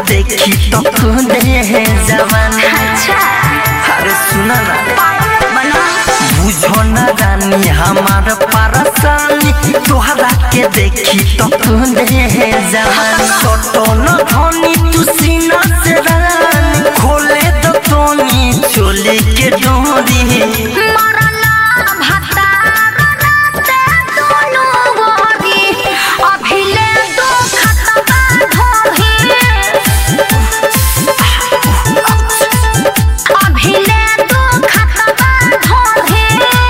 देखी तो खुदे है जवानी अच्छा अरे सुना ना बना बुझो ना रानी हमार परेशानी तोहरा के देखी तो खुदे है जवानी सोटो न धोनी तू सीना से रानी खोले तो तोनी चोली के डोरी मरला भतार राते दोनों गोरी अभिले दो खतबा धोही अभिले दो खतबा धोही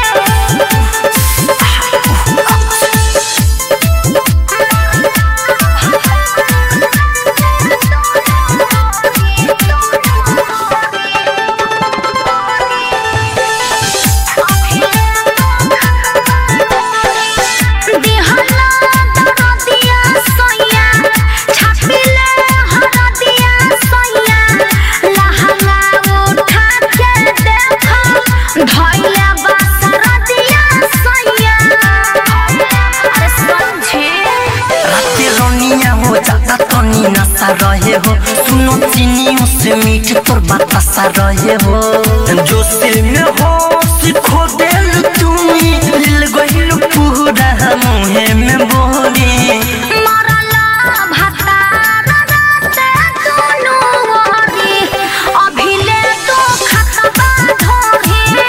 दिहला दरदिया सोया छापिले हरदिया सोया लहंगा उठा के देखो धइले बसरदिया सोया अरे समझे राते रोनिया हो जाता तनी नशा रहे हो सुनो चीनियों से मीठ तोर बतासा रहे हो जो सिल में हो सिखो दिल तुम्ही दिल गहिल पूरा मुहे में बोली मरला भतार राते दोनों गोरी अभिले दो खतबा धोही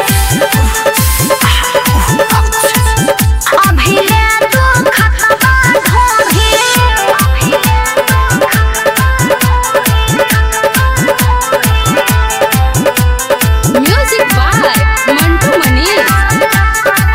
अभिले दो खतबा धोही music by Mantu Manish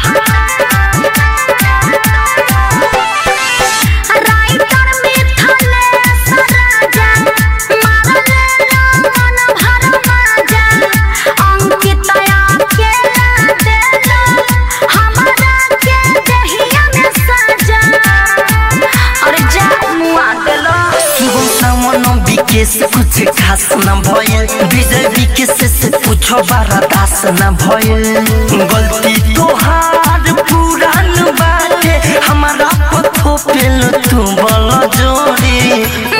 writer मिथले सराजा मारले मन भर माजा अंकित अकेला देला हमरा के दहिया में सजा अरे जा मुआ देलो सुबह सामन विकेश कुछ खास न भयल विजय विकेश से पूछो बारा दास न भयल गलती तोहार पुरान बाटे हमारा पथो पेल तू बल जोड़ी